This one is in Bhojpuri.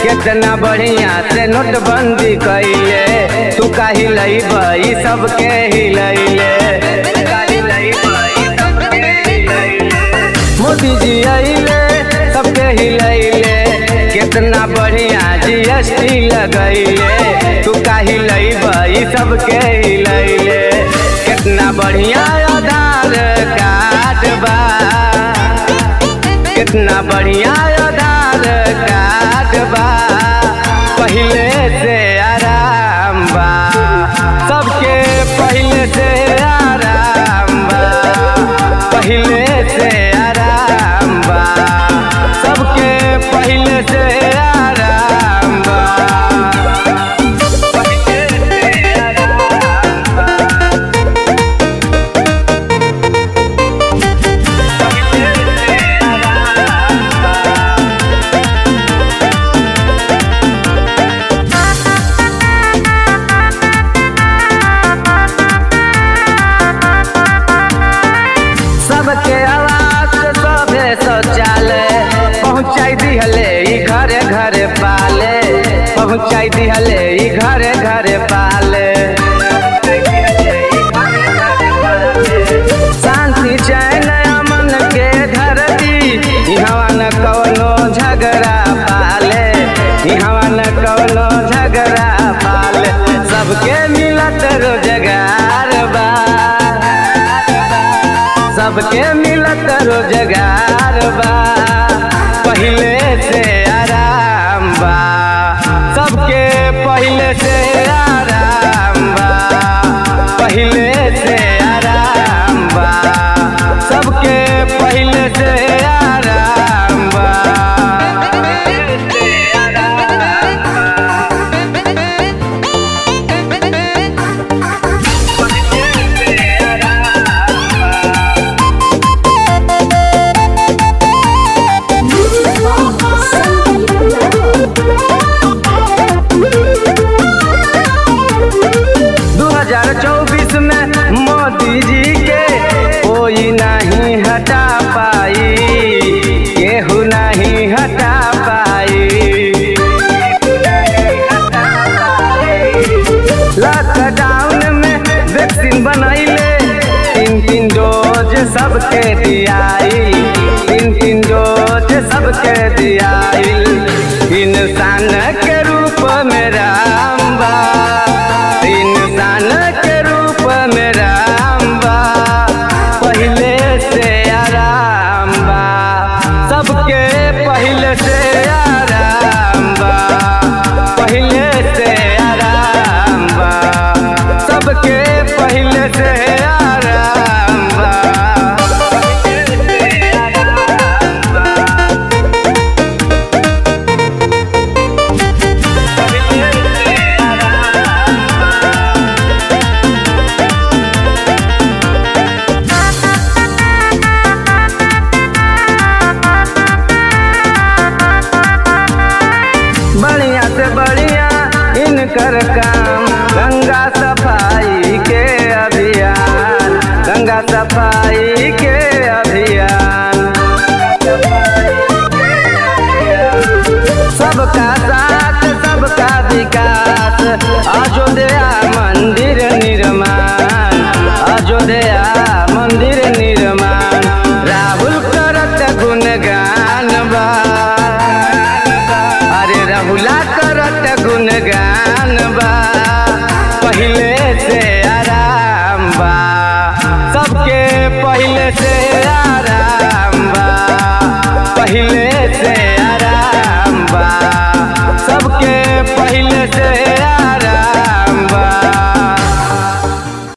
कितना बढ़िया से नोटबंदी कैले तू का हिलैब ई सबके हिलैले मोदी जी अइले सबके हिलैले कितना बढ़िया जीएसटी लगैले तू का हिलैब ई सबके हिलैले कितना बढ़िया आधार कार्ड बा कितना बढ़िया आधार कार्ड बा पहले से आराम बा सबके पहले से आराम बा पहले से आराम बा सबके पहले से आराम बा पहिले से आराम बा सबके आवाज सभे शौचालय पहुँचाई दिहले ई घरे घरे पाले पहुँचाई दिहले ई घरे घरे पाले शांति चैन अमन के धरती इहवा न कवनो झगड़ा पाले इहवा न कवनो झगड़ा पाले सबके मिलत रोजगार बा सबके मिलत रोजगार बा पहले से आराम बा सबके पहले से आराम बा पहले से आराम बा सबके पहले से आराम बा दू हजार चौबीस में मोदी जी के कोई नहीं हटा पाई केहू नहीं हटा पाई लॉकडाउन में वैक्सीन बनैले तीन तीन डोज सबके दियाई तीन तीन डोज सबके दियाई इंसान के रूप में राम बा इंसान के रूप में राम बा पहले से आराम बा सबके पहले से आराम बा पहले से आराम बा सबके पहले से आराम बा बढ़िया से बढ़िया इनकर काम गंगा सफाई के अभियान गंगा सफाई के अभियान सबका साथ सबका विकास अयोध्या मंदिर निर्माण अयोध्या मंदिर निर्माण राहुल करत गुणगान बा अरे रहुला करत गुणगान बा पहले से आराम बा सबके पहले से आराम बा पहले से आराम बा सबके पहले से